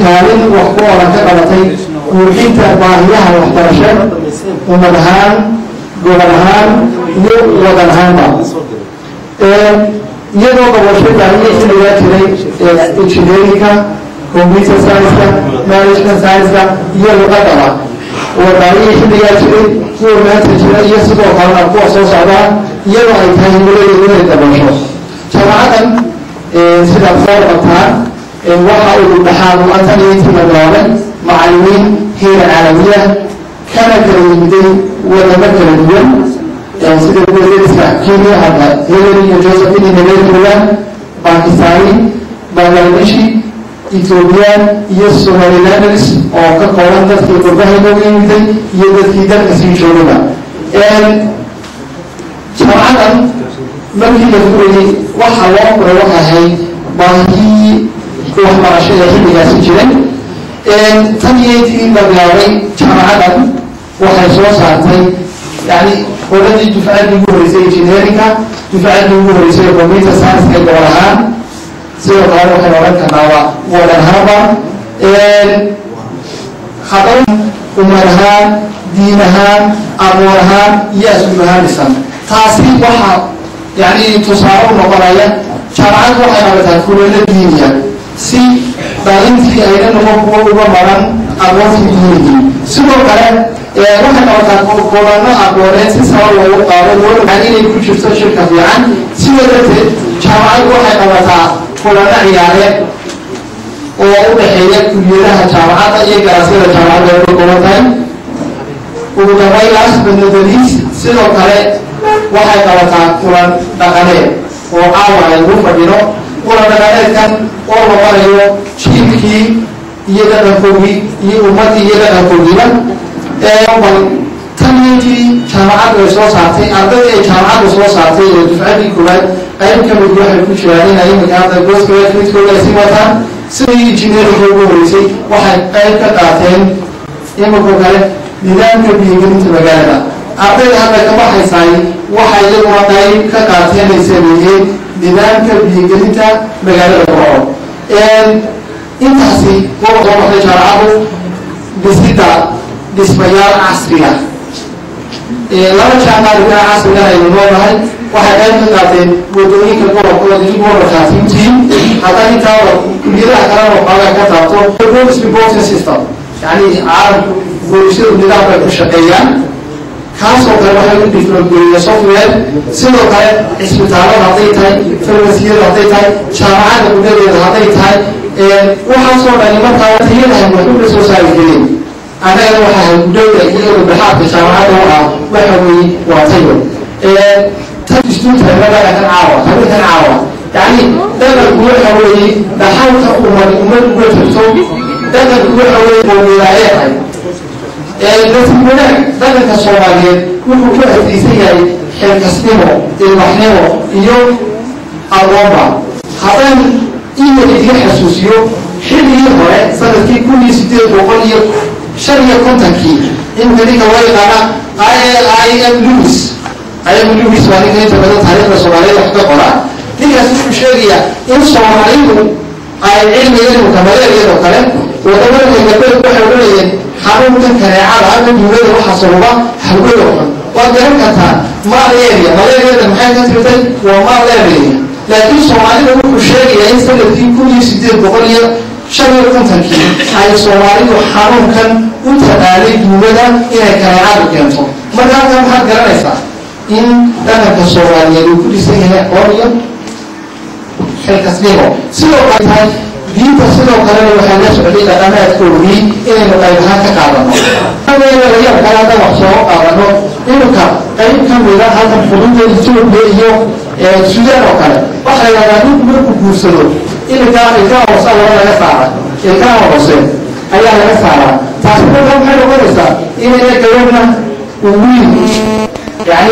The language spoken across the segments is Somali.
kaalin wax ku oran ka qabatay buuxinta baahiyaha waxbarasho ummad ahaan gobol ahaan iyo wadan ahaanba iyadoo qabasho baahiya xilligaa jiray engineerinka computer science-ka management science-ka iyo luqadaba oo baahiya xilligaa jiray kuwa maanta jira iyo sidoo kalena kuwa soo socdaa iyadoo ay tahay himiladeedu inay qabasho jaamacadan sidaad soo qabtaan waxa uu dhaxaad u-antan iyo intii la bilaabay macallimiin heera caalamiya kana kala yimiday wadamo kala duwan sida kuwadariska kenya hadda hillary iyo josephine nabeerkuga bakistani bangladeshi ethoobiyan iyo somalilanders oo ka kooban dadkii qurbaha inooga yimiday iyo dadkii dalka sii joogaba jaamacadan markii la furayay waxa loo furay waxay ahayd baahiyii waxbarashada xilligaasi jiray tan iyo intii la bilaabay jaamacadan waxay soo saartay yani qoladii dufcaddii ugu horeysay engineerinka dufcaddii ugu horeysay computer science-ka gobol ahaan sidoo kale waxay oran karnaaba wadan ahaanba haddana umad ahaan diin ahaan aqoon ahaan iyo asluub ahaan dhisan taasi waxaa yani tusaale u noqonaya jaamacaddu waxay qabataa kulelo diiniya si dhalintii ayna noqon kuwa uga maran aqoontii diinigii sidoo kale waxay qabataa kulano aqooneed si saba loogu qaado looaan inay ku jirto shirka fiican sidaa darteed jaamacaddu waxay qabataa kulano ciyaareed oo u dhexeeya kuliyadaha jaamacadda iyo garasyada jaamacadda ay ka kooban tahay ugu dambeyn last but not the least sidoo kale waxay qabataa kulan dhaqaneed oo caawa ay ugu fadhino kulan dhaqaneedkan oo la barayo jiilkii iyo dhaqankoogii iyo ummaddii iyo dhaqankoogiiba bal tan intii jaamacaddu ay soo saartay ardadii ay jaamacaddu soo saartay oo dufcaddii koowaad qayb ka mid waxay ku jiraan in imika hadda goosgraduatekooda ay sii wataan sidai engineerinka ugu horeysay waxay qayb ka qaateen imika kale nidaamka biyogelinta magaalada ardayda hadda ka baxaysaay waxay iyaguna qayb ka qaateen ay sameeyeen nidaamka biyogelinta magaalada burco intaasi kuwa soo baxday jaamacaddu dhisida dhismayaal casriga laba jaamacadka casrigan aynu noonahay waxay qayb ka qaateen wadooyinka gobolkooda iyo gobolkaasiintiin haddaa intaaba kuliyadaha kalena waxoogaa ka taabto police reporting system yani caalamku boolisyadu nidaamkay ku shaqeeyaan kaasoo kale waxay u diflogeliya software sidoo kale cisbitaalada hadday tahay farmasiyada hadday tahay jaamacadda gudadeeda hadday tahay waxaasoo dhani markaa tayadahay waxuga soo saari gelin annagana waxaa gudowda iyo dhexaadka jaamacadda u ah waxa weeye waa tayo tan istuutayna dhaqankan caawa habinkan caawa yani dhaqanku waxa weeye dhaxalka umad ummad uga jirto dhaqanku waxa weeye boomilaayeehay nasiib wanaag dhaqanka soomaaliyeed wuxuu ku adkeysan yahay xilkasnimo ilbaxnimo iyo aqoonba haddaan ina idiga xasuusiyo xilligii hore sanadkii kun iyo sideed boqol iyo shan iyo kontonkii imika ninka loo yaqaana i m lewis i m lewis waa ninka inta badan taariikhda soomaaliyeed wax ka qora ninkaas wuxuu sheegayaa in soomaalidu ay cilmiga imika maleeriyadoo kale wadamada galbeed waxay odhanayeen xanuunkan kaneecada ama duulada waxa sababa hawada xun waad garan kartaa malaria malariada maxay ka tirtay waa malaria laakiin soomaalida wuxuu sheegayaa in sanadkii kun iyo sideed boqol iyo shan iyo kontonkii ay soomaalidu xanuunkan u taqaanay duulada inay kaneecadu keento marka halkan maxaad garanaysaa in dhaqanka soomaaliyeed uu ku dhisan yahay aqoon iyo xilkasnimo sidoo kale tahay diinta sidoo kalena waxaa la socday dhaqanaadkoodii inaynu qayb ahaan ka qaadano yaab kale hadda wax soo qaadano iminka qayb ka mida halkan xuduuda etoobiya iyo sudaan oo kale waxaa la yidhahdaa ninku markuu guursado iminka ilkaha hoose laba laga saara ilkaha hoose ayaa laga saaraa taasi marka maxay noqonaysaa inayna gabadhna wiil yani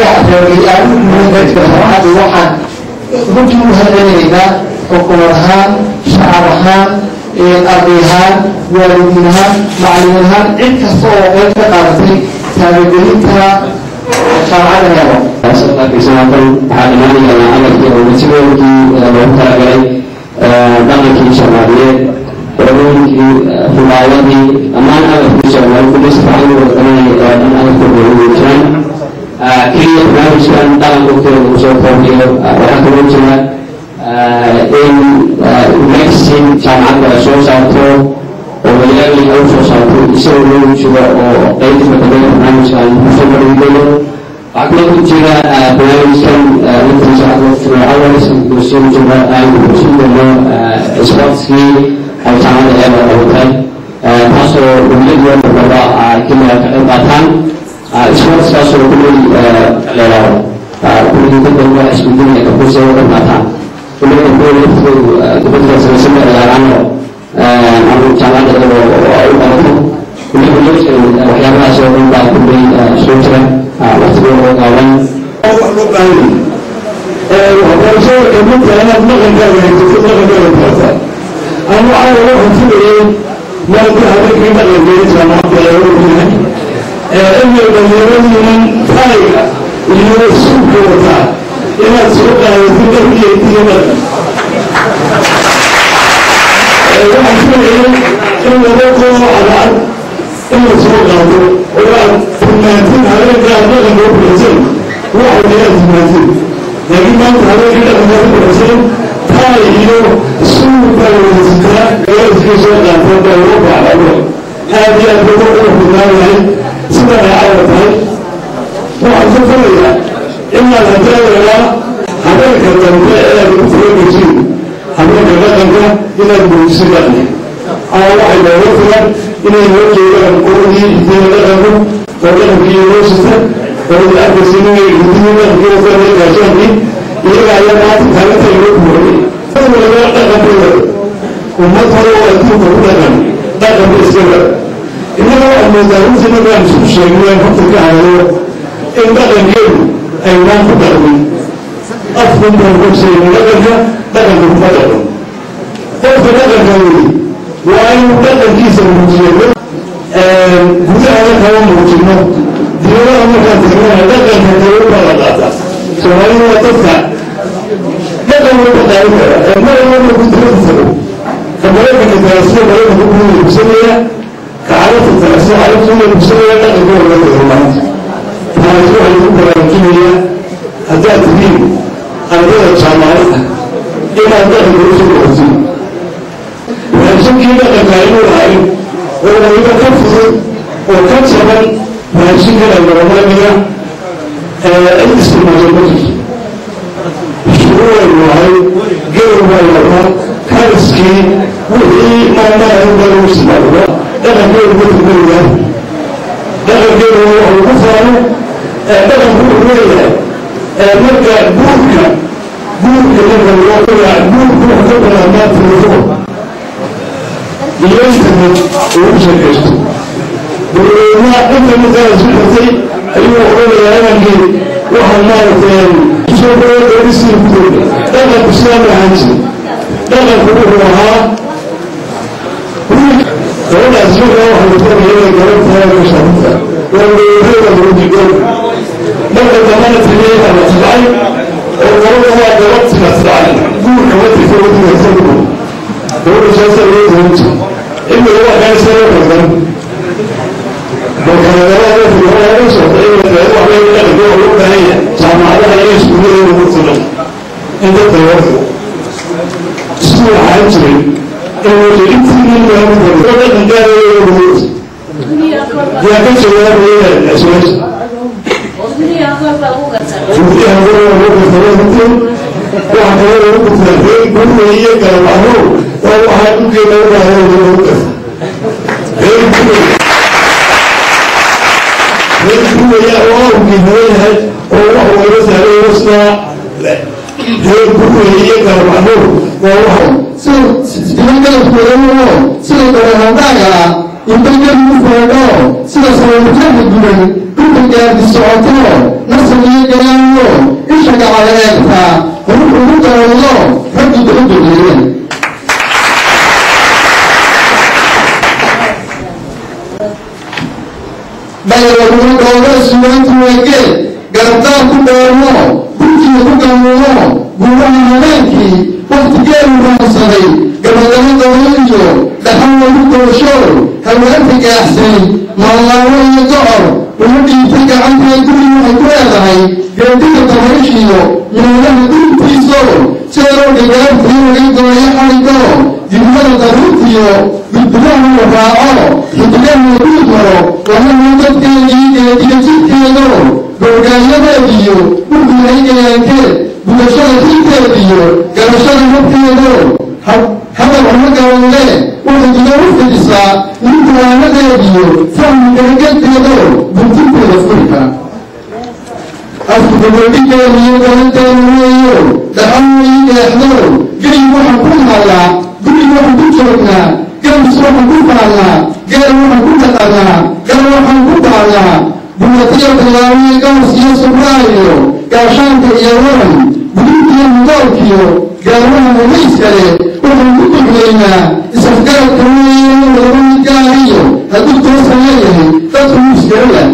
reergay waxaan runtii u hadcelinaynaa xukuumad ahaan shacab ahaan arday ahaan waalidiin ahaan macalimiin ahaan cid kasta oo qayb ka qaadatay taabagelinta jaamacadda helo example waxaa imaanaya amarkii oo wasiirooyinkii loogu talagalay dhaqankii soomaaliyeed qormooyinkii riwaayadii dhammaan agabkiisa waa kulli si fiican u wada qabanaya oo dhan agabkooda ugu jiraan keliya barnaamijkan dhaqanka waqtigeeda uu soo koobiyo waxaa kaloo jira in magazine jaamacadda ay soo saarto oo walaali ay usoo saarto isagoo loogu jiro oo qeybta badabaya barnaamijkan kusoo marwigayo waxaa kaloo ku jira barnaamijkan intiisa awalis kusoo jira aynu kusin doono sportskii ay jaamacadda eeba qabatay taasoo dowladda badaba keliya ka qayb qaataan sportskaasoo kulli leelaado kulli dadka waa isbedinaya kakusa uga qaataan kulli kuwa laftoodu dibadda samaysan bay ciyaaraano ama jaamacadda eeba u qabato kulli kulli waxyaabahaas oo dhan baa kulli soo jira waqtigooda gaaban waxbarashada kamidta inaad dhaqankaaga haysato dhaqankaaga barata ama waxaa laga xuntinayay maanta habeenkii dhaqankeeda jaamacadda ee ogyahay inay dhalinyaradiinan taayga iyo suuka wataa inaad soo qaadato dharkiyadiyo dhaqan waxaan filayay in laba koo cadcad in la soo qaado oo aad tilmaantin habeenkaa dhaqanka u bilasan waxay aad tilmaantin laakiin maanta habeenkii dhaqankaa u bilasan taay iyo suuka wadasataa gaariskii soo qaata baa uga bacdabo aad iyo aad uga uga fudnaanahay sidan ay cawda tahay waxaan ka filayaa inaad hadeedeelaa habeenka dambe ee aad ugu fureegaysiin habeenka dhaqanka inaad muujiso dhaqanka ama waxay looga filan inay noo joogaan qoradii hidiina dhaqanku oo dhaqankii noo sita oo arkaysa inay hidiina dhaqankii wataan gaashaankii iyaga ayaa maanta taalinta loo buuxiyey walaga dhaqankooda ummad hore oo adduunka ku dhaqan dhaqanka iskaga innaga waxaa moodaa runtii markaan isku sheegnay horta ka hadlo in dhaqankeedu ay waan ku dhaqmin afkun baan ku sheegnay dhaqanka dhaqanka kuma dhaqan qofka dhaqanka weli waa inuu dhaqankiisa muujiyo gudahana kama muujino dibadaha markaan tagnana dhaqanka kale baa la qaata soomaalidu waa dadka dhaqan walba qaadan kara mar walba ku dibada tago ka maraykanka taasida maraykanka ku iibsanaya ka carabta taasida carabta u iibsanaya dhaqanka walba tago maanta taasi waxay ku baraarujinayaa haddaad tihiin ardada jaamacada inaad dhaqanka usoo qortin raashinkii dhaqanka inuu lahay oo waliba ka fudud oo ka jaban raashinkana garamaniga cid isticmaasho ma jirto shuruuray lahay gawr baa lahaa kariskii wixii maamaha baa lagu isticmaalo dhaqankeedu ma turmaya dhaqankeedu wuxuu ku faano dhaqanku wuxuu leeyahay marka guurka guurka marka loo qoyaa guurku wuxuu ka bilaabmaa telefoon iyo internet ugu sheekaysto dowladna internetaa isu xirtay ayuu odhanayaa inankii waxaa maaragtay soo dhawo dowlisii ku dowda dhaqanku sidaa ma ahaan jiri dhaqanku wuxuu ahaa gabadhaas markaa waxaa la doonaya inay gabadh tahay ka shaabta waa dowladeeda lagu digoon marka dambana taliyaha la tabcay oo gabadha waa gabadh tina tabcay guurka ma tirta wadiga isagu gabadha saasa loo doon jira إنه هو كان سبب الذنب وكان ذلك في الوضع يوسف إن الوضع بين الأخوة والأخوة هي سامع عليها ليس كله المرسلين أنت تيوثق اسمه عاجل إنه جئت من يوم الوضع من كان يوم يا كم سوى بين الأسواس Jadi yang orang orang bersalah itu, wah kalau orang bersalah, guru iya kalau mahu, kalau aku kita orang orang bersalah. Hei guru, hei guru ya Allah guru ya, orang orang bersalah bersalah. Hei guru iya kalau mahu, kalau 是是别人跟我说的哦，是个很大呀，你们跟我说的，是个什么看的人，不能给你说的，那是你给人哦，你说干嘛来个他，我们我们讲了，他就不能对人。dhalinyarada suwaantu wege garabtaan ku dheerno dhulkii ku gamuuno guuraha habeenkii waktigeedu raansaday gabadamo doonayo dhaxan lagu doosho haweenta gaaxsay maallaawo iyo gocor uma dhiibtay gacantee guri waxay ku leedahay geediga dabayshiyo meelaha dhulkiiso jeeroo gagaartii laga gooyo xaligo dibnada daruurtiyo gudburaha la raaco xidigaha lagu maro wahana dadkeedii geediga jidkeedo googaayadeediyo urdihay gayaankeed bulashada xilkeediyo garashada habkeedo hadal uma gabanle waxay iga u fidisaa ninkuwaanadeediyo fahmigaagadeedo buntinteeda furka afkudabodhigeediyo galanteeda weeyo dhaxan ii deexdo gelig waxaan ku naalaa guri waxaan ku joognaa gabis waxaan ku faallaa geel waxaan ku dhaqanaa gal waxaan ku baalnaa bulatiyo tallaawiyo gaws iyo subraayo gaashaanka iyo waran budintiyo mudoolkiyo gaarmaha mumayskale waxaan ku duglaynaa isafgaradka weeye laba midgaariyo hadduu toosan leeyahay dadku muskala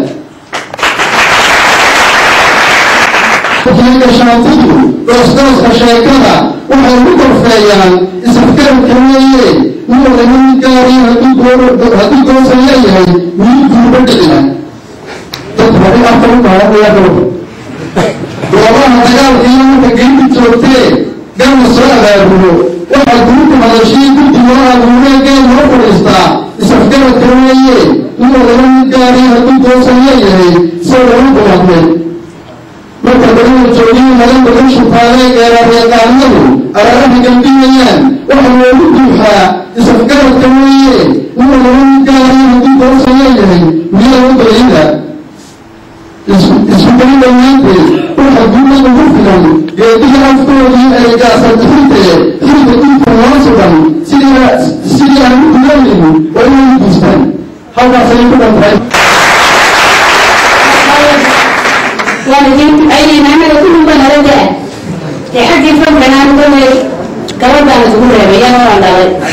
gashaantidu doosdooska sheekada waxay ku korfeeyaan isafgaradka weeye nin laba midgaariyo hadduu toosan leeyahay wiil guuba dhicina dad hore afar u baahanayaa goobaha dagaalka iyo marka geynta joogtee garna soo abaabulo waxaa guruka hadashii guddi loo abuuree geel loo fadhiistaa isafgaradka weeye inuu laba mid gaari hadduu toosan leeyahay soo lama baladmay marka badana joogiyo madan badan shubtaalee geerareeqaanadu araaraha gambinayaan waxaa loogu duuxaa isafgaradka weeye inuu laba mid gaari hadduu toosan leeyahay miyaa u balayda isku dali dhammaanteed waxa guuda ugu filan geediga afkoodii ay gaasantixintee xilka dhulka loo sugan sidii aan u dulanaynin waa inay u guustaan halkaasay ku dhantahay waalidiinta aynaynaamada kulluba nala daa dee xaggii fadlanaan kulay gabadhaan isku reebay yana waan dhalay